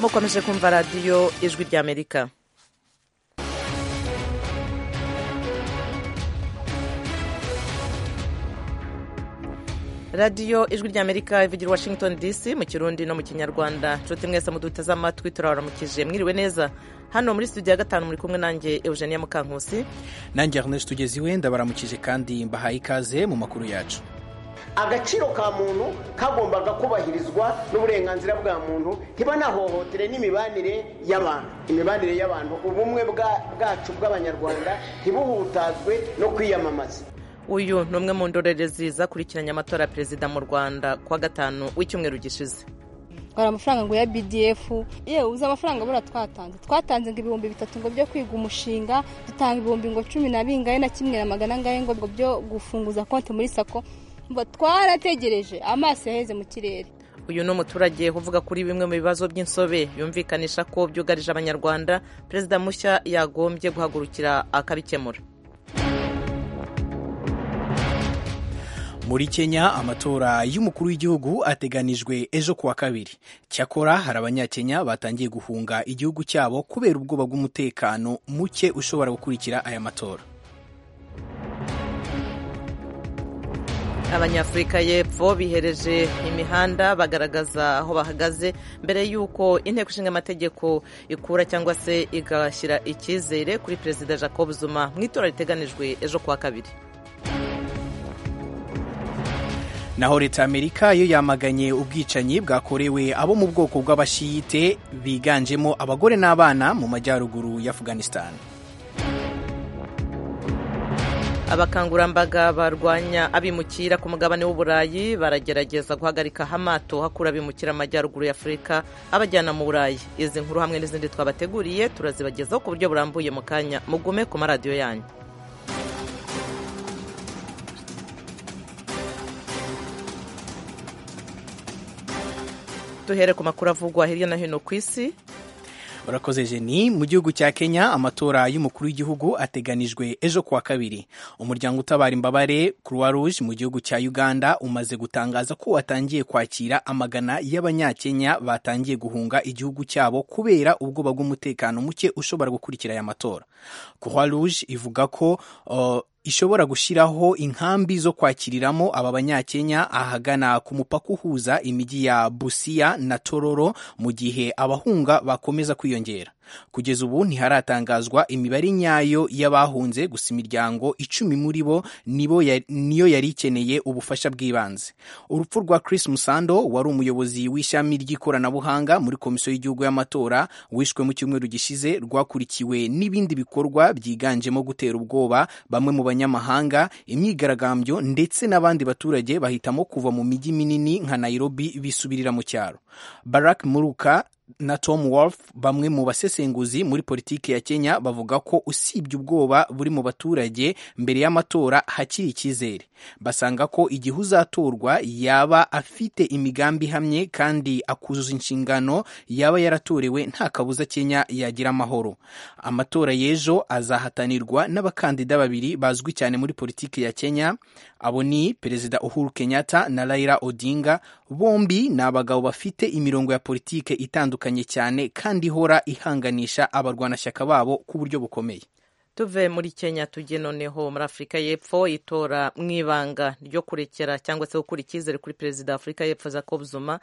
mukomeje kumva radiyo ijwi ry'amerika radiyo ijwi ry'amerika ivugira washington dc mu kirundi no mu kinyarwanda nshuti mwese muduteze amatwi turabaramukije mwiriwe neza hano muri studio ya gatanu muri kumwe nanjye eugenia mukankusi nanjye ernest tugeziwe ndabaramukije kandi mbahaye ikaze mu makuru yacu agaciro ka muntu kagombaga kubahirizwa n'uburenganzira bwa muntu ntibanahohotere n'imibanire y'abantu imibanire y'abantu ubumwe bwacu bw'abanyarwanda ntibuhutazwe no kwiyamamaza uyu ni umwe mu ndorerezi zakurikiranye amatora ya perezida mu rwanda kuwa gatanu w'icyumweru gishize hari amafaranga ngo ya bdf yewe uzi amafaranga buriya twatanze twatanze ngo ibihumbi bitatu ngo byo kwiga umushinga dutanga ibihumbi ngo cumi na bingahe na kimwe na magana angahe ngo byo gufunguza konti muri sako twarategereje amaso yaheze mu kirere uyu ni umuturage uvuga kuri bimwe mu bibazo by'insobe yumvikanisha ko byugarije abanyarwanda perezida mushya yagombye guhagurukira akabikemura muri kenya amatora y'umukuru w'igihugu ateganijwe ejo kuwa kabiri cyakora hari abanyakenya batangiye guhunga igihugu cyabo kubera ubwoba bw'umutekano muke ushobora gukurikira aya matora abanyafurika y'epfo bihereje imihanda bagaragaza aho bahagaze mbere y'uko inteko ishinga amategeko ikura cyangwa se igashyira icyizere kuri perezida jacob zuma mu itora riteganijwe ejo kuwa kabiri naho leta amerika yo yamaganye ubwicanyi bwakorewe abo mu bwoko bw'abashiyite biganjemo abagore n'abana mu majyaruguru ya afghanistan abakangurambaga barwanya abimukira ku mugabane w'uburayi baragerageza guhagarika hamato hakura abimukira amajyaruguru ya afurika abajyana mu burayi izi nkuru hamwe n'izindi twabateguriye turazibagezaho ku buryo burambuye mu kanya mugume ku maradiyo yanyu duhere ku makuru avugwa hirya no hino ku isi urakoze jeni mu gihugu cya kenya amatora y'umukuru w'igihugu ateganijwe ejo kuwa kabiri umuryango utabara imbabare croix rouge mu gihugu cya uganda umaze gutangaza ko watangiye kwakira amagana y'abanyakenya batangiye guhunga igihugu cyabo kubera ubwoba bw'umutekano muke ushobora gukurikira aya matora croix rouge ivuga ko uh, ishobora gushyiraho inkambi zo kwakiriramo aba banyakenya ahagana ku mupaka uhuza imijyi ya busiya na tororo mu gihe abahunga bakomeza kwiyongera kugeza ubu ntiharatangazwa imibare nyayo y'abahunze gusa imiryango icumi muri bo niyo yari ikeneye ubufasha bw'ibanze urupfu rwa Chris Musando wari umuyobozi w'ishami ry'ikoranabuhanga muri komisiyo y'igihugu y'amatora wishwe mu cyumweru gishize rwakurikiwe n'ibindi bikorwa byiganjemo gutera ubwoba bamwe mu banyamahanga imyigaragambyo ndetse n'abandi baturage bahitamo kuva mu mijyi minini nka Nairobi bisubirira mu cyaro Barack Muruka na Tom Wolf bamwe mu basesenguzi muri politiki ya Kenya bavuga ko usibye ubwoba buri mu baturage mbere y'amatora hakiri icyizere basanga ko igihe uzatorwa yaba afite imigambi ihamye kandi akuzuza inshingano yaba yaratorewe nta kabuza Kenya yagira amahoro amatora y'ejo azahatanirwa n'abakandida babiri bazwi cyane muri politiki ya Kenya abo ni Perezida Uhuru Kenyatta na Raila Odinga bombi ni abagabo bafite imirongo ya politiki itandukanye cyane kandi ihora ihanganisha abarwanashyaka babo ku buryo bukomeye tuve muri kenya tujye noneho muri afurika y'epfo itora mu ibanga ryo kurekera cyangwa se gukura icyizere kuri perezida w'afurika y'epfo Jacob Zuma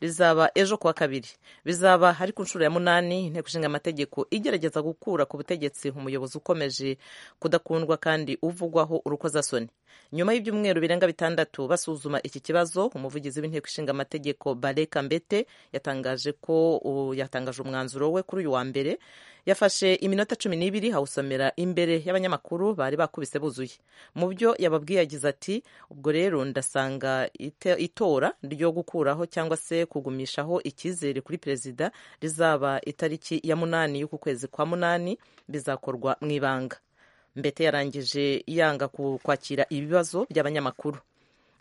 rizaba ejo kuwa kabiri bizaba hari ku nshuro ya munani inteko ishinga amategeko igerageza gukura ku butegetsi umuyobozi ukomeje kudakundwa kandi uvugwaho urukozasoni nyuma y'ibyumweru birenga bitandatu basuzuma iki kibazo umuvugizi w'inteko ishinga amategeko bareka mbete yatangaje ko yatangaje umwanzuro we kuri uyu wa mbere yafashe iminota cumi n'ibiri hawusomera imbere y'abanyamakuru bari bakubise buzuye mu byo yababwiye yagize ati ubwo rero ndasanga itora ryo gukuraho cyangwa se kugumishaho icyizere kuri perezida rizaba itariki ya munani y'uku kwezi kwa munani bizakorwa mu ibanga mbete yarangije yanga kwakira ibibazo by'abanyamakuru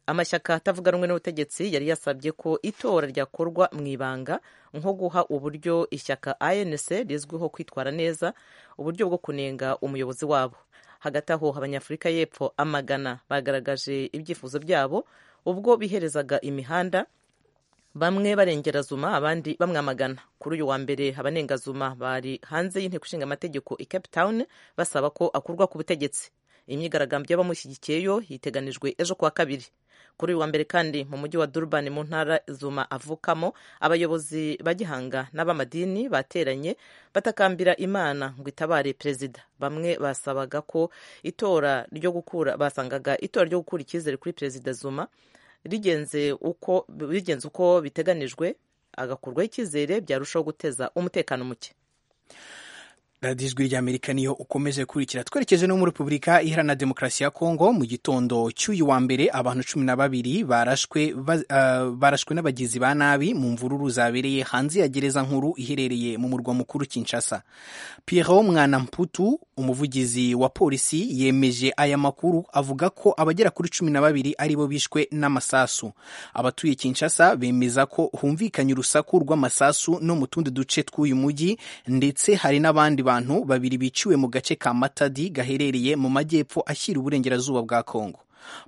amashyaka atavuga rumwe n'ubutegetsi yari yasabye ko itora ryakorwa mu ibanga nko guha uburyo ishyaka anc rizwiho kwitwara neza uburyo bwo kunenga umuyobozi wabo hagati aho abanyafurika y'epfo amagana bagaragaje ibyifuzo byabo ubwo biherezaga imihanda bamwe barengera zuma abandi bamwamagana kuri uyu wa mbere abanenga zuma bari hanze y'inteko ishinga amategeko i cape town basaba ko akurwa ku butegetsi imyigaragambyo y'abamushyigikiyeyo yiteganijwe ejo kuwa kabiri kuri uyu wa mbere kandi mu mujyi wa durban mu ntara zuma avukamo abayobozi ba gihanga n'abamadini bateranye batakambira imana ngo itabare perezida bamwe basabaga ko itora ryo gukura basangaga itora ryo gukura icyizere kuri perezida zuma rigenze uko bigenze uko biteganijwe agakurwaho icyizere byarushaho guteza umutekano muke radiyo ijwi ry'amerika niyo ukomeje gukurikira twerekeje no muri repubulika iharanira demokarasi ya kongo mu gitondo cy'uyu wa mbere abantu cumi na babiri barashwe n'abagizi ba nabi mu mvururu zabereye hanze ya gereza nkuru iherereye mu murwa mukuru kinshasa Pierrot mwana mputu umuvugizi wa polisi yemeje aya makuru avuga ko abagera kuri cumi na babiri aribo bishwe n'amasasu abatuye kinshasa bemeza ko humvikanye urusaku rw'amasasu no mu tundi duce tw'uyu mujyi ndetse hari n'abandi bantu babiri biciwe mu gace ka matadi gaherereye mu majyepfo ashyira uburengerazuba bwa kongo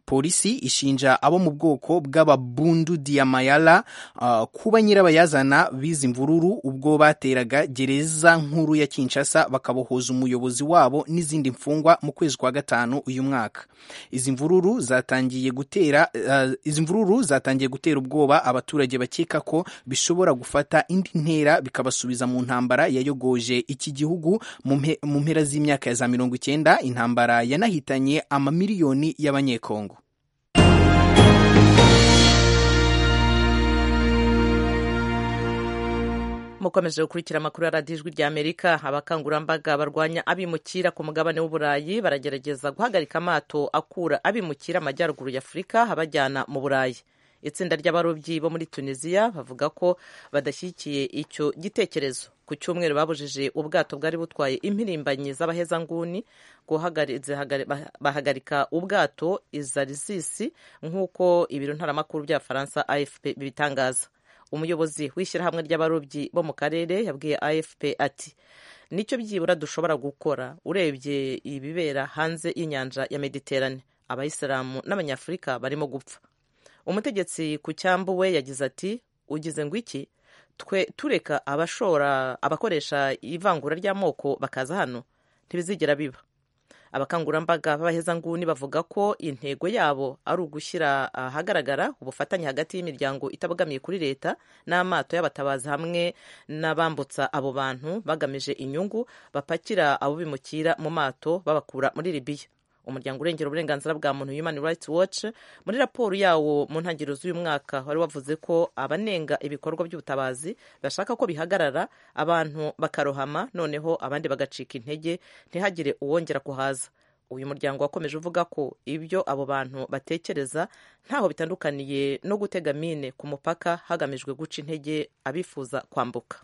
polisi ishinja abo mu bwoko bw'ababundu diyamayala uh, kuba nyirabayazana bizi mvururu ubwo bateraga gereza nkuru ya kinshasa bakabohoza umuyobozi wabo n'izindi mfungwa mu kwezi kwa gatanu uyu mwaka izi mvururu zatangiye gutera uh, izi mvururu zatangiye gutera ubwoba abaturage bakeka ko bishobora gufata indi ntera bikabasubiza mu ntambara yayogoje iki gihugu mu mpera z'imyaka ya za mirongo icyenda intambara yanahitanye amamiliyoni y'abanye Kongo mukomeje gukurikira amakuru ya radiyo ijwi ry'amerika abakangurambaga barwanya abimukira ku mugabane w'uburayi baragerageza guhagarika amato akura abimukira amajyaruguru y'afurika abajyana mu burayi itsinda ry'abarobyi bo muri tunisiya bavuga ko badashyigikiye icyo gitekerezo ku cyumweru babujije ubwato bwari butwaye impirimbanyi z'abahezanguni bahagarika ubwato izarisisi nk'uko ibiro ntaramakuru bya faransa afp bibitangaza umuyobozi w'ishyirahamwe ry'abarobyi bo mu karere yabwiye afp ati nicyo byibura dushobora gukora urebye ibibera hanze y'inyanja ya mediterane abayisilamu n'abanyafurika barimo gupfa umutegetsi ku cyambu we yagize ati ugize ngo iki twe tureka abashora abakoresha ivangura ry'amoko bakaza hano ntibizigera biba abakangurambaga b'abahezanguni bavuga ko intego yabo ari ugushyira ahagaragara ubufatanye hagati y'imiryango itabogamiye kuri leta n'amato y'abatabazi hamwe n'abambutsa abo bantu bagamije inyungu bapakira abo bimukira mu mato babakura muri libiya umuryango urengera uburenganzira bwa muntu Human Rights Watch muri raporo yawo mu ntangiriro z'uyu mwaka wari wavuze ko abanenga ibikorwa by'ubutabazi bashaka ko bihagarara abantu bakarohama noneho abandi bagacika intege ntihagire uwongera kuhaza uyu muryango wakomeje uvuga ko ibyo abo bantu batekereza ntaho bitandukaniye no gutega mine ku mupaka hagamijwe guca intege abifuza kwambuka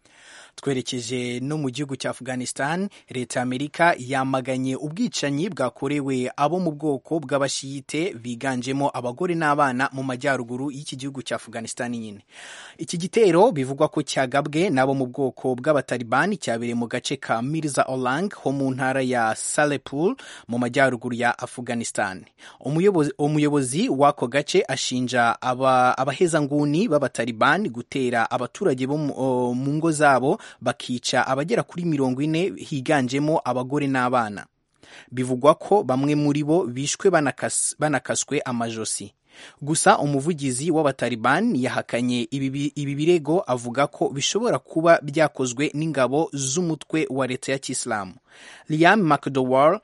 twerekeje no mu gihugu cya afghanistan leta y'amerika yamaganye ubwicanyi bwakorewe abo mu bwoko bw'abashiyite biganjemo abagore n'abana mu majyaruguru y'iki gihugu cya afghanistan nyine iki gitero bivugwa ko cyagabwe n'abo mu bwoko bw'abatalibani cyabereye mu gace ka mirza olang ho mu ntara ya salepul mu majyaruguru majyaruguru ya Afghanistan. Umuyobozi, umuyobozi w'ako gace ashinja aba, abahezanguni b'abataliban gutera abaturage bo mu ngo zabo bakica abagera kuri mirongo ine higanjemo abagore n'abana. Bivugwa ko bamwe muri bo bishwe banakas, banakaswe amajosi. Gusa umuvugizi w'abataliban yahakanye ibi, ibi birego avuga ko bishobora kuba byakozwe n'ingabo z'umutwe wa leta ya Kisilamu. Liam McDowell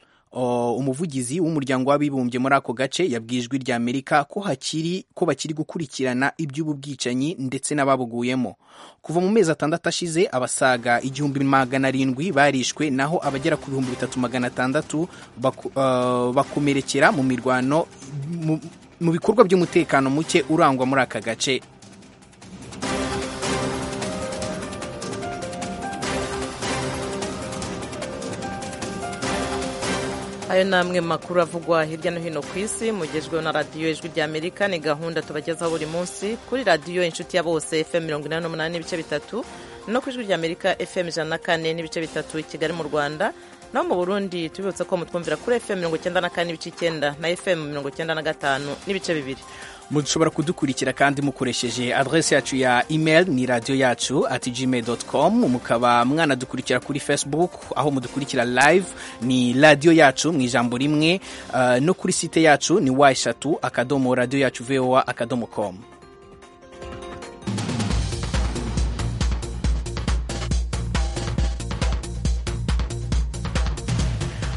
umuvugizi w'umuryango w'abibumbye muri ako gace yabwijwe rya Amerika ko hakiri ko bakiri gukurikirana iby'ubu bwicanyi ndetse n'ababuguyemo kuva mu mezi atandatu ashize abasaga igihumbi magana arindwi barishwe naho abagera ku bihumbi bitatu magana atandatu bakomerekera mu mirwano mu bikorwa by'umutekano muke urangwa muri aka gace ayo ni amwe makuru avugwa hirya no hino ku isi mugejweho na radiyo ijwi ry'amerika ni gahunda tubagezaho buri munsi kuri radiyo inshuti ya bose fm mirongo inani n'umunani n'ibice bitatu no ku ijwi ry'amerika fm ijana na kane n'ibice bitatu i kigali mu rwanda naho mu burundi tubibutse ko mutwumvira kuri fm mirongo icyenda na kane n'ibice icyenda na fm mirongo icyenda na gatanu n'ibice bibiri mushobora kudukurikira kandi mukoresheje adresse yacu ya email ni radiyo yacu ati gmail doti komu mukaba mwanadukurikira kuri facebook aho mudukurikira live ni radiyo yacu mu ijambo rimwe ah, no kuri site yacu ni wa eshatu akadomo radiyo yacu voa akadomo komu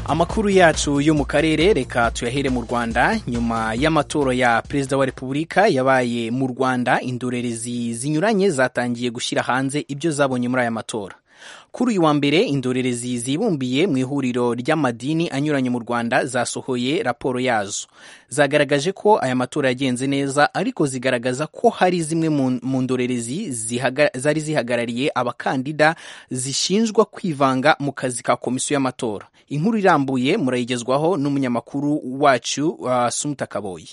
amakuru yacu yo mu karere reka tuyahere mu rwanda nyuma y'amatora ya perezida wa repubulika yabaye mu rwanda indorerezi zinyuranye zatangiye gushyira hanze ibyo zabonye muri aya matora kuri uyu wa mbere indorerezi zibumbiye mu ihuriro ry'amadini anyuranye mu rwanda zasohoye raporo yazo zagaragaje ko aya matora yagenze neza ariko zigaragaza ko hari zimwe mu- mu ndorerezi zihaga- zari zihagarariye abakandida zishinjwa kwivanga mu kazi ka komisiyo y'amatora inkuru irambuye murayigezwaho n'umunyamakuru wacu uh, sumuta kaboyi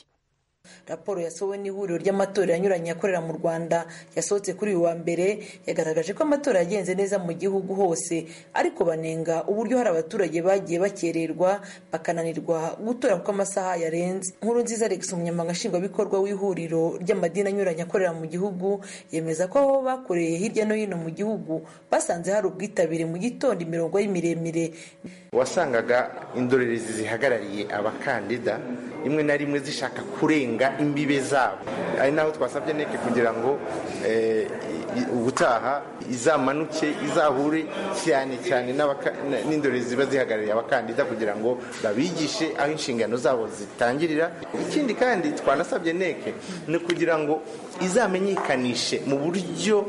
raporo yasohowe n'ihuriro ry'amatora yanyuranye yakorera mu rwanda yasohotse kuri uyu wa mbere yagaragaje ko amatora yagenze neza mu gihugu hose ariko banenga uburyo hari abaturage bagiye bakererwa bakananirwa gutora kuko amasaha yarenze nkuru nziza alex umunyamabanga nshingwabikorwa w'ihuriro ry'amadini anyuranye akorera mu gihugu yemeza ko aho bakoreye hirya no hino mu gihugu basanze hari ubwitabire mu gitondo imirongo y'imiremire wasangaga indorerezi zihagarariye abakandida rimwe na rimwe zishaka kurenga imbibe zabo ari naho twasabye neke kugira ngo eh, i- ubutaha izamanuke izahure cyane cyane n'abaka- n- n'indorerezi ziba zihagarariye abakandida kugira ngo babigishe aho inshingano zabo zitangirira ikindi kandi twanasabye neke ni ukugira ngo izamenyekanishe mu buryo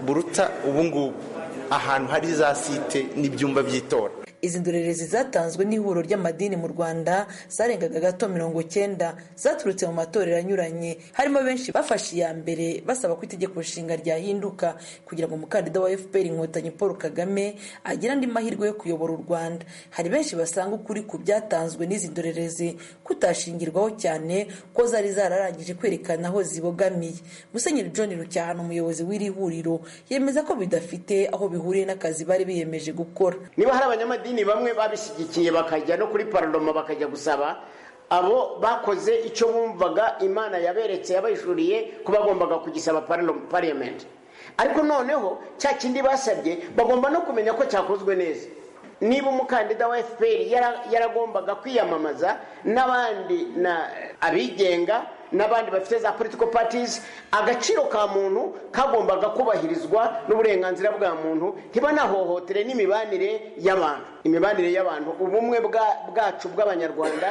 buruta ubungubu ahantu hari za site n'ibyumba by'itora izi ndorerezi zatanzwe n'ihuriro ry'amadini mu rwanda zarengaga gato mirongo cyenda zaturutse mu matorero anyuranye harimo benshi bafashe iya mbere basaba ko itegeko nshinga ryahinduka kugira ngo umukandida wa fpr inkotanyi paul kagame agire andi mahirwe yo kuyobora u rwanda hari benshi basanga ukuri ku byatanzwe n'izi ndorerezi kutashingirwaho cyane ko zari zararangije kwerekana aho zibogamiye musenyeri john rucyahano umuyobozi w'iri huriro yemeza ko bidafite aho bihuriye n'akazi bari biyemeje gukora niba hari abanyamadini bamwe babishyigikiye bakajya no kuri paraloma bakajya gusaba abo bakoze icyo bumvaga imana yaberetse yabayishuriye ko bagombaga kugisaba paraloma pariyamenti ariko noneho cya kindi basabye bagomba no kumenya ko cyakozwe neza niba umukandida wa fpr yara- yaragombaga kwiyamamaza n'abandi na abigenga n'abandi bafite za political parties agaciro ka muntu kagombaga kubahirizwa n'uburenganzira bwa muntu ntibanahohotere n'imibanire y'abantu imibanire y'abantu ubumwe bwa- bwacu bw'abanyarwanda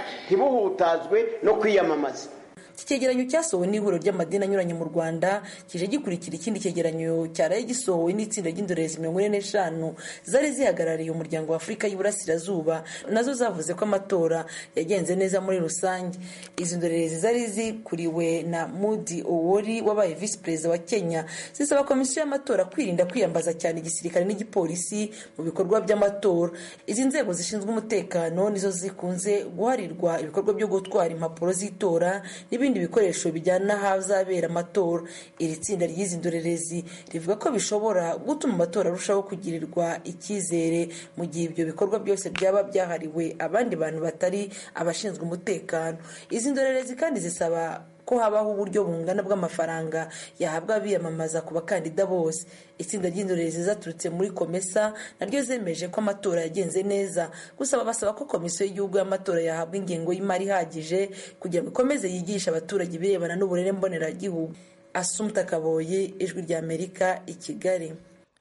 ntibuhutazwe no kwiyamamaza iki cyegeranyo cyasohowe n'ihuriro ry'amadini anyuranye mu rwanda kije gikurikira ikindi cyegeranyo cyaraye gisohowe n'itsinda ry'indorerezi mirongo ine n'eshanu zari zihagarariye umuryango wa afurika y'iburasirazuba nazo zavuze ko amatora yagenze neza muri rusange izi ndorerezi zari zikuriwe na mudi owori wabaye visi perezida wa kenya zisaba komisiyo y'amatora kwirinda kwiyambaza cyane igisirikare n'igipolisi mu bikorwa by'amatora izi nzego zishinzwe umutekano nizo zikunze guharirwa ibikorwa byo gutwara impapuro z'itora n'ibindi bikoresho bijyana n'ahazabera amatora iri tsinda ry'izi ndorerezi rivuga ko bishobora gutuma amatora arushaho kugirirwa icyizere mu gihe ibyo bikorwa byose byaba byahariwe abandi bantu batari abashinzwe umutekano izi ndorerezi kandi zisaba ko habaho uburyo bungana bw'amafaranga yahabwa abiyamamaza ku bakandida bose itsinda ry'indorerezi zaturutse muri komesa naryo zemeje ko amatora yagenze neza gusa basaba ko komisiyo y'igihugu y'amatora yahabwa ingengo y'imari ihagije kugira ngo ikomeze yigishe abaturage ibirebana n'uburere mboneragihugu asumta kaboyi ijwi ry'amerika i kigali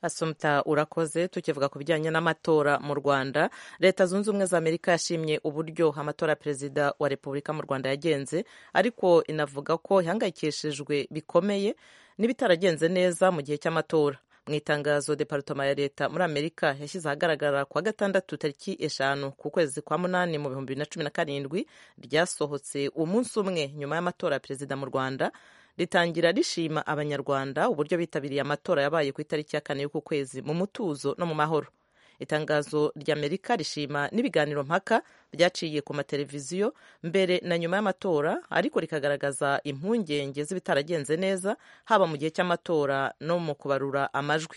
asumta urakoze tukivuga ku bijyanye n'amatora mu rwanda leta zunze ubumwe za amerika yashimye uburyo amatora ya perezida wa repubulika mu rwanda yagenze ariko inavuga ko ihangayikishijwe bikomeye n'ibitaragenze neza mu gihe cy'amatora mu itangazo departoma ya leta muri amerika yashyize ahagaragara ku wa gatandatu tariki eshanu ku kwezi kwa munani mu bihumbi bibiri na cumi na karindwi ryasohotse umunsi umwe nyuma y'amatora ya perezida mu rwanda ritangira rishima abanyarwanda uburyo bitabiriye amatora yabaye ku itariki ya kane y'uku kwezi mu mutuzo no mu mahoro itangazo ry'amerika rishima n'ibiganiro mpaka byaciye ku mateleviziyo mbere na nyuma y'amatora ariko rikagaragaza impungenge z'ibitaragenze neza haba mu gihe cy'amatora no mu kubarura amajwi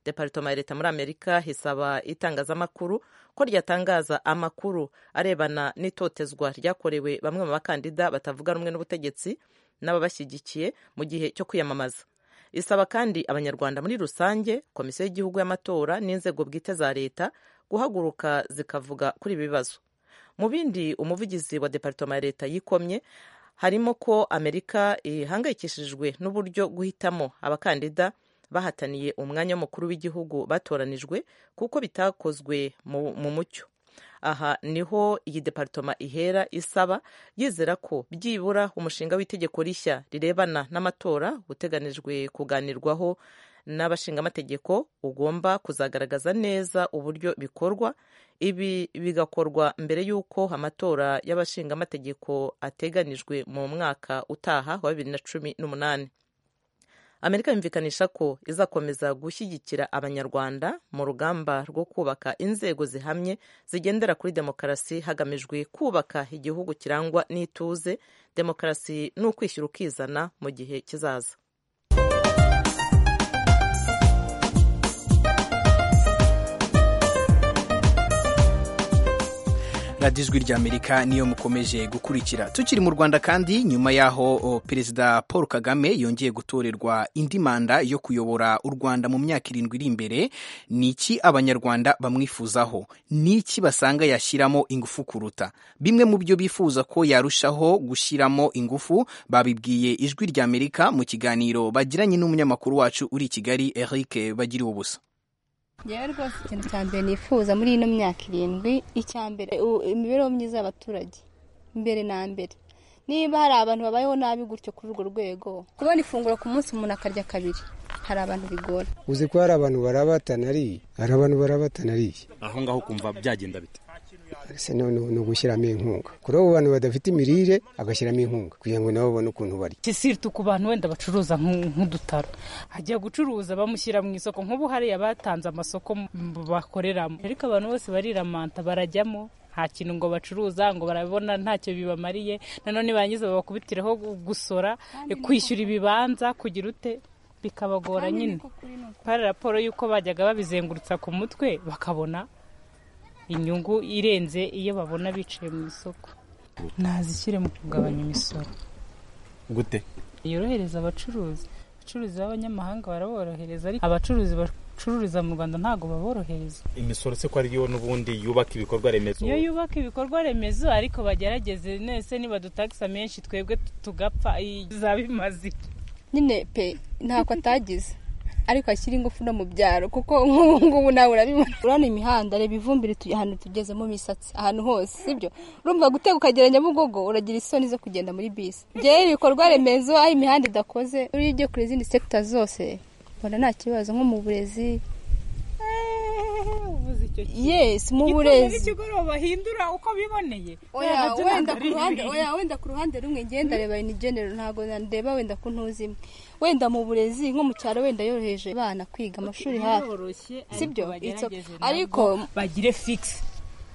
departoma ya leta muri amerika isaba itangazamakuru ko ryatangaza amakuru arebana n'itotezwa ryakorewe bamwe mu bakandida batavuga rumwe n'ubutegetsi n'ababashyigikiye mu gihe cyo kwiyamamaza isaba kandi abanyarwanda muri rusange komisiyo y'igihugu y'amatora n'inzego bwite za leta guhaguruka zikavuga kuri ibi bibazo mu bindi umuvugizi wa departoma ya leta yikomye harimo ko amerika ihangayikishijwe n'uburyo guhitamo abakandida bahataniye umwanya w'umukuru w'igihugu batoranijwe kuko bitakozwe mu mu mucyo aha niho iyi departoma ihera isaba yizera ko byibura umushinga w'itegeko rishya rirebana n'amatora uteganijwe kuganirwaho n'abashingamategeko ugomba kuzagaragaza neza uburyo bikorwa ibi bigakorwa mbere y'uko amatora y'abashingamategeko ateganijwe mu mwaka utaha wa bibiri na cumi n'umunani amerika yumvikanisha ko izakomeza gushyigikira abanyarwanda mu rugamba rwo kubaka inzego zihamye zigendera kuri demokarasi hagamijwe kubaka igihugu kirangwa n'ituze demokarasi n'ukwishyira ukizana mu gihe kizaza radiyo ijwi ry'amerika niyo mukomeje gukurikira tukiri mu rwanda kandi nyuma y'aho perezida paul kagame yongeye gutorerwa indi manda yo kuyobora u rwanda mu myaka irindwi iri imbere ni iki abanyarwanda bamwifuzaho ni iki basanga yashyiramo ingufu kuruta bimwe mu byo bifuza ko yarushaho gushyiramo ingufu babibwiye ijwi ry'amerika mu kiganiro bagiranye n'umunyamakuru wacu uri i kigali eric bagiriwe ubusa ngewe rwose ikintu cya mbere nifuza muri ino myaka irindwi icya mbere imibereho myiza y'abaturage mbere na mbere niba hari abantu babayeho nabi gutyo kuri urwo rwego kubona ifunguro ku munsi umuntu akarya kabiri hari abantu bigora uzi ko hari abantu barabatana ariye hari abantu barabatana ariye aho ngaho kumva byagenda bite ese ni ugushyiramo inkunga kuri abo bantu badafite imirire agashyiramo inkunga kugira ngo nabo babone ukuntu barya kisiriti ku bantu wenda bacuruza nk'udutaro hajya gucuruza bamushyira mu isoko nk'ubu hariya batanze amasoko bakoreramo ariko abantu bose bariramanta barajyamo nta kintu ngo bacuruza ngo barabona ntacyo bibamariye nanone barangiza babakubitireho gusora kwishyura ibibanza kugira ute bikabagora nyine hari raporo y'uko bajyaga babizengurutsa ku mutwe bakabona inyungu irenze iyo babona bicaye mu isoko ntazishyire mu kugabanya imisoro gute yorohereza abacuruzi abacuruzi b'abanyamahanga baraborohereza ariko abacuruzi bacururiza mu rwanda ntabwo baborohereza imisoro se ko ariyo n'ubundi yubaka ibikorwa remezo iyo yubaka ibikorwa remezo ariko bagerageze nese niba dutakisa menshi twebwe tugapfa izaba imaze nyine pe ntako atagize ariko ashyira ingufu no mu byaro kuko nk'ubu ngubu nawe urabibona urabona imihanda reba ivumbire ahantu tugezemo imisatsi ahantu hose sibyo urumva gutega ukagera nyabugogo uragira isoni zo kugenda muri bisi ngewe ibikorwa remezo aho imihanda idakoze uriya ugiye kuri izindi sekita zose mbona nta kibazo nko mu burezi yesi mu burezi bahindura uko biboneye wenda ku ruhande rumwe ngenda reba ni genero ntabwo ndeba wenda ko ntuzimwe wenda mu burezi nko mu cyaro wenda yoroheje abana kwiga amashuri hafi sibyo ariko bagire fikisi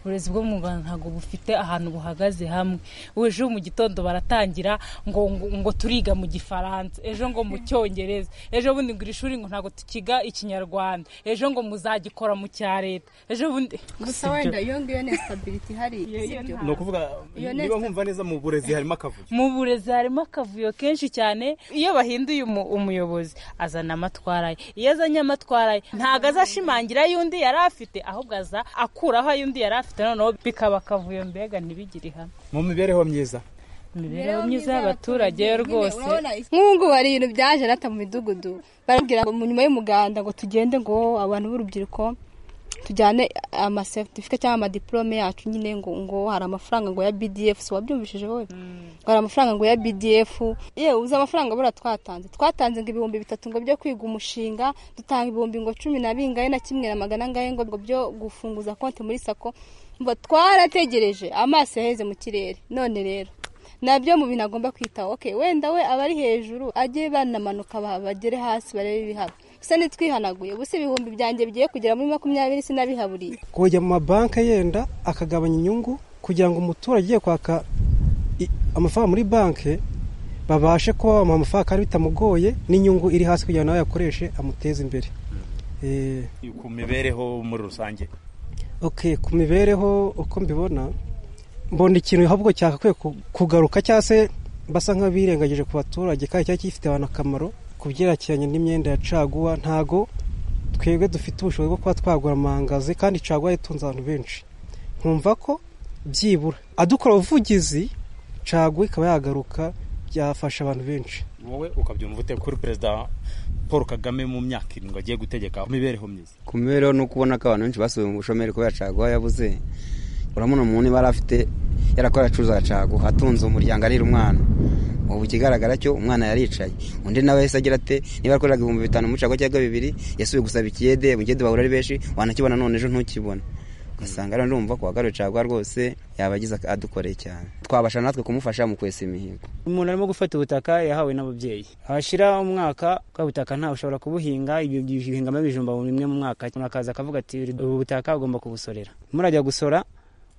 uburezi bwo mu rwanda ntabwo bufite ahantu buhagaze hamwe ejo mu gitondo baratangira ngo ngo turiga mu gifaransa ejo ngo mu cyongereza ejo bundi ngo iri shuri ngo ntabwo tukiga ikinyarwanda ejo ngo muzagikora mu cya leta ejo bundi gusa wenda iyo ngiyo ni sitabiriti ihari sibyo ni ukuvuga niba nkumva neza mu burezi harimo akavuyo mu burezi harimo akavuyo kenshi cyane iyo bahinduye umuyobozi azana amatwara ye iyo azanye amatwara ye ntabwo azashimangira ay'undi yari afite ahubwo aza akuraho ay'undi yari afite noneho bikaba akavuyo mbega ntibigire ihame mu mibereho myiza imibereho myiza y'abaturage rwose nk'ubu hari ibintu byaje nata mu midugudu barabwira ngo nyuma y'umuganda ngo tugende ngo abantu b'urubyiruko tujyane amaseretifika cyangwa amadiporome yacu nyine ngo ngo hari amafaranga ngo ya bdf si wabyumvishije wowe ngo hari amafaranga ngo ya bdf yewe uzi amafaranga buriya twatanze twatanze ngo ibihumbi bitatu ngo byo kwiga umushinga dutanga ibihumbi ngo cumi na bingahe na kimwe na magana angahe ngo byo gufunguza konti muri sako mba twarategereje amaso yaheze mu kirere none rero nabyo mu bintu agomba kwitaho oke wenda we aba ari hejuru ajye banamanuka bagere hasi barebe ibihaba gusa ntitwihanaguye ubu si ibihumbi byanjye bigiye kugera muri makumyabiri sinabihaburiye kujya mu mabanki yenda akagabanya inyungu kugira ngo umuturage ugiye kwaka amafaranga muri banki babashe kuba bamuha amafaranga kandi bitamugoye n'inyungu iri hasi kugira ngo nawe yakoreshe amuteze imbere ku mibereho muri rusange oke ku mibereho uko mbibona mbona ikintu ahubwo cyagakwiye kugaruka cyangwa se basa nk'abirengagije ku baturage kandi cyari gifite abantu akamaro ku byerekeranye n'imyenda ya caguwa ntago twebwe dufite ubushobozi bwo kuba twagura amangazi kandi caguwa itunze abantu benshi nkumva ko byibura adukora ubuvugizi caguwa ikaba yagaruka byafasha abantu benshi wowe ukabyumva ute kuri perezida paul kagame mu myaka irindwi agiye gutegeka imibereho myiza ku mibereho ni uko ubona ko abantu benshi basubiye mu bushomeri kubera caguwa yabuze urabona umuntu yari afite yarakora acuruza caguwa atunze umuryango arira umwana ubu ikigaragara cyo umwana yaricaye undi nawe yahise agira ate niba yakoreraga ibihumbi bitanu mu caguwa cyangwa bibiri yasubiye gusaba ikiyede mu kiyede bahura ari benshi wanakibona none ejo ntukibone ugasanga rero ndumva ko wagaruye caguwa rwose yaba agize adukoreye cyane twabasha natwe kumufasha mu kwesa imihigo umuntu arimo gufata ubutaka yahawe n'ababyeyi hashira umwaka bwa butaka ntawe ushobora kubuhinga ibyo bihingamo ibijumba bimwe mu mwaka umuntu akaza akavuga ati ubu butaka ugomba kubusorera murajya gusora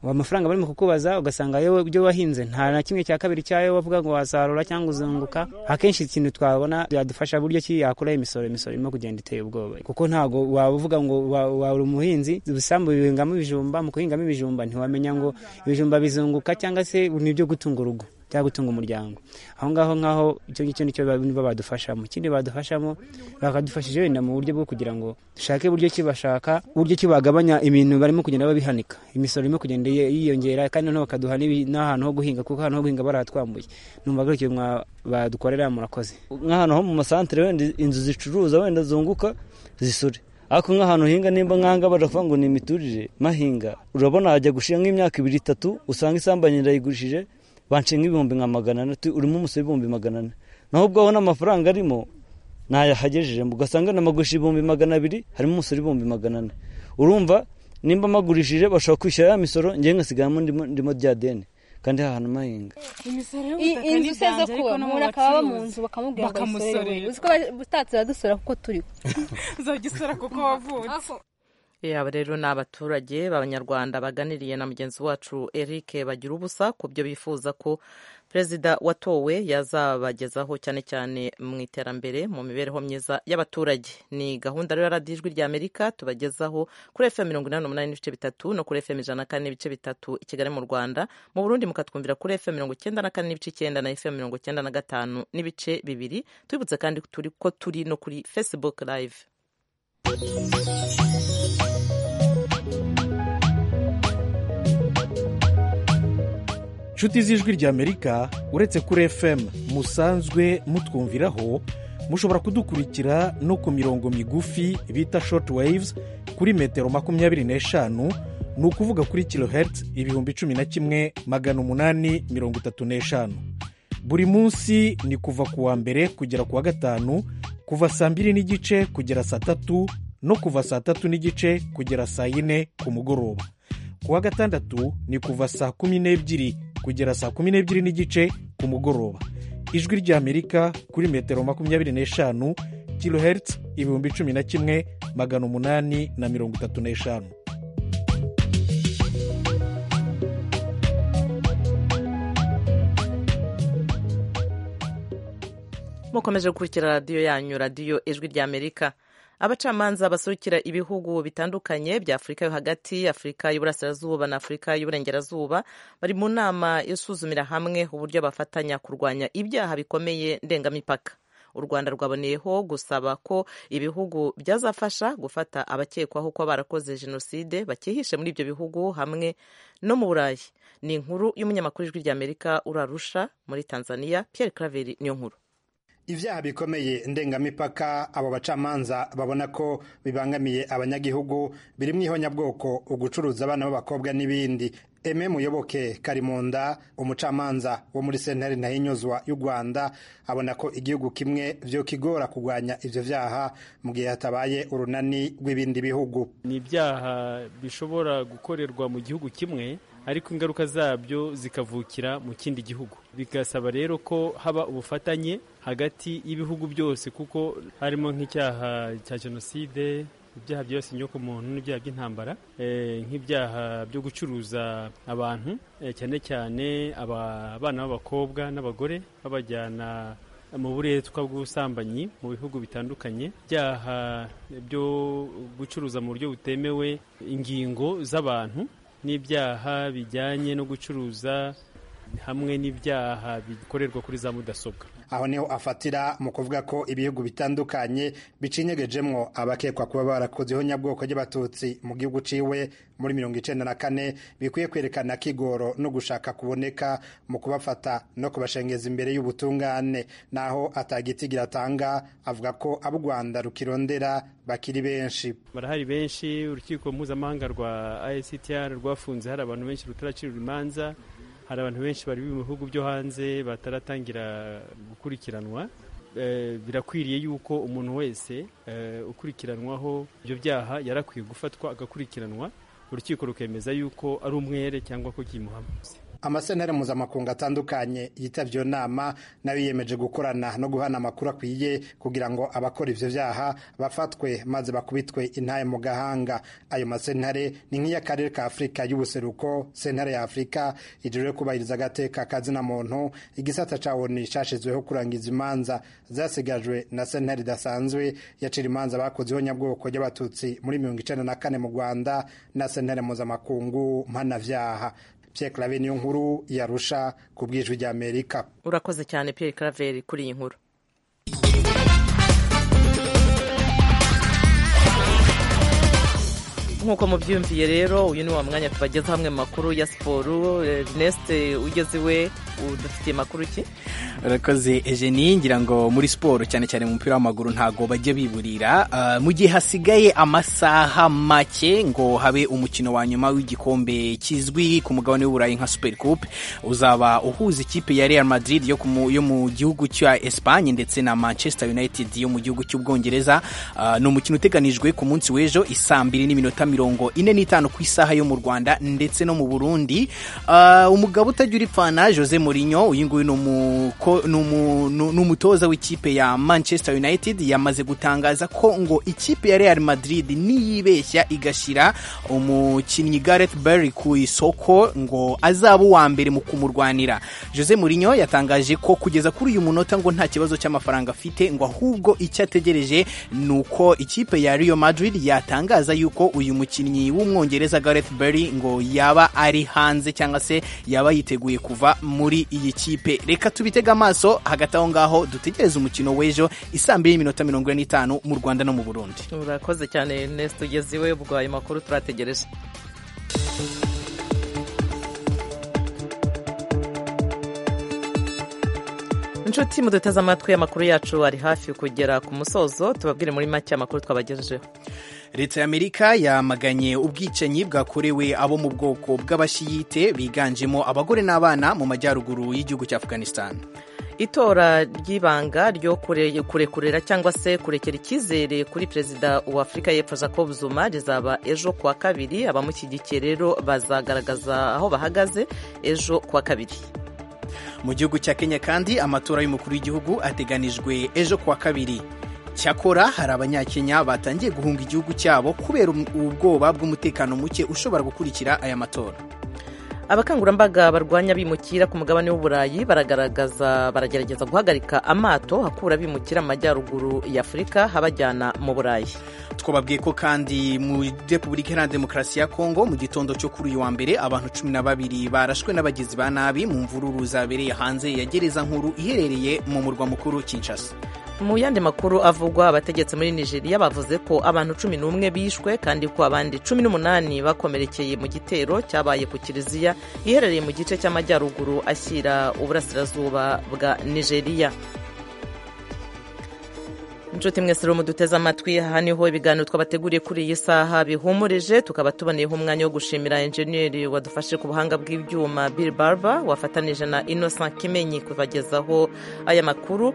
amafaranga barimo kukubaza ugasanga yewe ibyo wahinze nta na kimwe cya kabiri cyayo bavuga ngo wasarura cyangwa uzunguka akenshi ikintu twabona yadufasha buryo ki yakuraho imisoro imisoro irimo kugenda iteye ubwoba kuko ntabwo waba uvuga ngo wari umuhinzi ubusambu bihingamo ibijumba mu guhingamo ibijumba ntiwamenya ngo ibijumba bizunguka cyangwa se ni ibyo gutunga urugo cyangwa gutunga umuryango aho ngaho nk'aho icyo ngicyo nicyo nibo badufashamo ikindi badufashamo bakadufashije wenda mu buryo bwo kugira ngo dushake uburyo ki bashaka uburyo ki bagabanya ibintu barimo kugenda babihanika imisoro irimo kugenda yiyongera kandi noneho bakaduha n'ahantu ho guhinga kuko ahantu ho guhinga baratwambuye numva ko ikintu badukorera murakoze nk'ahantu ho mu masantire wenda inzu zicuruza wenda zunguka zisure ariko nk'ahantu uhinga nimba nkanga baravuga ngo ni imiturire mahinga urabona hajya gushira nk'imyaka ibiri itatu usanga isambanyi irayigurishije bance nk'ibihumbi nka magana atatu urimo umusoro ibihumbi magana ane naho ubwaho n'amafaranga arimo ntayahagejeje ugasanga namagurisha ibihumbi magana abiri harimo umusoro ibihumbi magana ane urumva nimba amagurishije bashobora kwishyura ya misoro ngewe ngasigamo ndimo bya deni kandi hantu mahinga inzu useze kuba umuntu akaba aba mu nzu bakamubwira ngo ayisorere uzi ko utatse uradusora kuko turiho uzajya usora kuko wavutse yaba rero ni abaturage b'abanyarwanda baganiriye na mugenzi wacu Eric bagira ubusa ku byo bifuza ko perezida watowe yazabagezaho cyane cyane mu iterambere mu mibereho myiza y'abaturage ni gahunda rero ya radiyo ijwi rya amerika tubagezaho kuri fm mirongo inani n'umunani n'ibice bitatu no kuri fm ijana na kane n'ibice bitatu i kigali mu rwanda mu burundi mukatwumvira kuri fm mirongo icyenda na kane n'ibice icyenda na fm mirongo icyenda na gatanu n'ibice bibiri tubibutse kandi turi ko turi no kuri facebook live inshuti z'ijwi ry'amerika uretse kuri fm musanzwe mutwumviraho mushobora kudukurikira no ku mirongo migufi bita short waves kuri metero makumyabiri n'eshanu ni ukuvuga kuri kilohertz ibihumbi cumi na kimwe magana umunani mirongo itatu n'eshanu buri munsi ni kuva ku wa mbere kugera ku wa gatanu kuva saa mbiri n'igice kugera saa tatu no kuva saa tatu n'igice kugera saa yine ku mugoroba ku wa gatandatu ni kuva saa kumi n'ebyiri kugera saa kumi n'ebyiri n'igice ku mugoroba ijwi ry'amerika kuri metero makumyabiri n'eshanu kilohertz ibihumbi cumi na kimwe magana umunani na mirongo itatu n'eshanu mukomeje gukurikira radiyo yanyu radiyo ijwi ry'amerika abacamanza basurukira ibihugu bitandukanye bya afurika yo hagati afurika y'uburasirazuba na afurika y'uburengerazuba bari mu nama isuzumira hamwe uburyo bafatanya kurwanya ibyaha bikomeye ndengamipaka u rwanda rwaboneyeho gusaba ko ibihugu byazafasha gufata abakekwaho kuba barakoze jenoside bakihishe muri ibyo bihugu hamwe no mu burayi ni inkuru y'umunyamakuru ijwi ry'amerika urarusha muri tanzania pierre craveri niyo nkuru ibyaha bikomeye ndengamipaka abo bacamanza babona ko bibangamiye abanyagihugu biri mu ihonyabwoko ugucuruza abana b'abakobwa n'ibindi eme muyoboke karimunda umucamanza wo muri sentare ntahinyuzwa y'u rwanda abona ko igihugu kimwe byo kigora kurwanya ibyo byaha mu gihe hatabaye urunani rw'ibindi bihugu ni ibyaha bishobora gukorerwa mu gihugu kimwe ariko ingaruka zabyo zikavukira mu kindi gihugu bigasaba rero ko haba ubufatanye hagati y'ibihugu byose kuko harimo nk'icyaha cya jenoside ibyaha byose ku muntu n'ibyaha by'intambara nk'ibyaha byo gucuruza abantu cyane cyane abana b'abakobwa n'abagore babajyana mu buretwa bw'ubusambanyi mu bihugu bitandukanye ibyaha byo gucuruza mu buryo butemewe ingingo z'abantu n'ibyaha bijyanye no gucuruza hamwe n'ibyaha bikorerwa kuri za mudasobwa aho niho afatira mu kuvuga ko ibihugu bitandukanye bicinyegejemwo abakekwa kuba barakoze ihonyabwoko ry'abatutsi mu gihugu ciwe muri mirongo icenda na kane bikwiye kwerekana kigoro no gushaka kuboneka mu kubafata no kubashengeza imbere y'ubutungane naho atagitigira atanga avuga ko abo u rwanda rukirondera bakiri benshi barahari benshi urukiko mpuzamahanga rwa ICTR rwafunze hari abantu benshi rutaracira urumanza hari abantu benshi bari mu bihugu byo hanze bataratangira gukurikiranwa birakwiriye yuko umuntu wese ukurikiranwaho ibyo byaha yarakwiye gufatwa agakurikiranwa urukiko rukemeza yuko ari umwere cyangwa ko kimuhama amasentere mpuzamakungu atandukanye yitabye iyo nama nayo yiyemeje gukorana no guhana amakuru akwiye kugira ngo abakora ibyo byaha bafatwe maze bakubitwe intaye mu gahanga ayo masentare ni nk'iy'akarere ka afurika y'ubuseruko sentare ya afurika ijejwe kubahiriza agateka kazina muntu igisata cya oni cyashyizweho kurangiza imanza zasigajwe na sentare idasanzwe yacira imanza bakoze ihonyabwoko ry'abatutsi muri mirongo icyenda na kane mu rwanda na sentere mpuzamakungu mpanabyaha Pierre Claver niyo nkuru yarusha ku bwijwi rya Amerika. Urakoze cyane Pierre Claver kuri iyi nkuru. nk'uko mubyumviye rero uyu ni wa mwanya tubageza hamwe makuru ya siporo Ernest ugeze iwe udafitiye makuru ki urakoze Eugenie ngira ngo muri siporo cyane cyane mu mupira w'amaguru ntago bajya biburira mu gihe hasigaye amasaha make ngo habe umukino wa nyuma w'igikombe kizwi ku mugabane w'uburayi nka super coupe uzaba uhuza ikipe ya Real Madrid yo, yo mu gihugu cya Espagne ndetse na Manchester United yo mu gihugu cy'ubwongereza ni umukino uteganijwe ku munsi w'ejo isaa mbiri n'iminota mirongo ine n'itanu ku isaha yo mu Rwanda ndetse no mu Burundi umugabo utagira ipfana Jose Mourinho uyu nguyu ni umutoza w'ikipe ya Manchester United yamaze gutangaza ko ngo ikipe ya Real Madrid niyibeshya igashyira umukinnyi Gareth Bale ku isoko ngo azaba uwa mbere mu kumurwanira Jose Mourinho yatangaje ko kugeza kuri uyu munota ngo nta kibazo cy'amafaranga afite ngo ahubwo icyo ategereje ni uko ikipe ya Real Madrid yatangaza yuko uyu umukinnyi w'umwongereza Gareth Bale ngo yaba ari hanze cyangwa se yaba yiteguye kuva muri iyi kipe reka tubitega amaso hagati aho ngaho dutegereze umukino w'ejo isaa mbiri n'iminota mirongo ine n'itanu mu Rwanda no mu Burundi urakoze cyane Ernest ugeze iwe ubwo ayo makuru turategereje inshuti muduteze amatwi amakuru yacu ari hafi kugera ku musozo tubabwire muri make amakuru twabagejejeho leta y'amerika yamaganye ubwicanyi bwakorewe abo mu bwoko bw'abashiyite biganjemo abagore n'abana mu majyaruguru y'igihugu cya afghanistan itora ry'ibanga ryo kurekurera cyangwa se kurekera icyizere kuri perezida wa afurika y'epfo jacob zuma rizaba ejo kuwa kabiri abamushyigikiye rero bazagaragaza aho bahagaze ejo kuwa kabiri mu gihugu cya kenya kandi amatora y'umukuru w'igihugu ateganijwe ejo kuwa kabiri cyakora hari abanyakenya batangiye guhunga igihugu cyabo kubera ubwoba bw'umutekano muke ushobora gukurikira aya matora abakangurambaga barwanya abimukira ku mugabane w'uburayi baragaragaza baragerageza guhagarika amato hakura abimukira mu majyaruguru y'afurika habajyana mu burayi twababwiye ko kandi muri repubulika iharanira demokarasi ya kongo mu gitondo cyo kuri uyu wa mbere abantu cumi na babiri barashwe n'abagizi ba nabi mu mvururu zabereye hanze ya gereza nkuru iherereye mu murwa mukuru kinshasa mu yandi makuru avugwa abategetsi muri nigeria bavuze ko abantu cumi n'umwe bishwe kandi ko abandi cumi n'umunani bakomerekeye mu gitero cyabaye ku kiliziya iherereye mu gice cy'amajyaruguru ashyira uburasirazuba bwa nigeria inshuti mwese rero muduteze amatwi aha niho ibiganiro twabateguriye kuri iyi saha bihumurije tukaba tuboneyeho umwanya wo gushimira enjeniyeri wadufashe ku buhanga bw'ibyuma Bill Barber wafatanije na Innocent Kimenyi kubagezaho aya makuru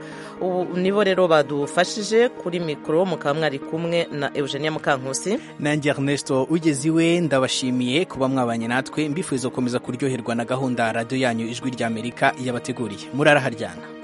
nibo rero badufashije kuri mikoro mukaba mwari kumwe na Eugenia Mukankusi nanjye Ernesto ugeze iwe ndabashimiye kuba mwabanye natwe mbifuriza gukomeza kuryoherwa na gahunda ya radiyo yanyu ijwi ry'Amerika yabateguriye muraraharyana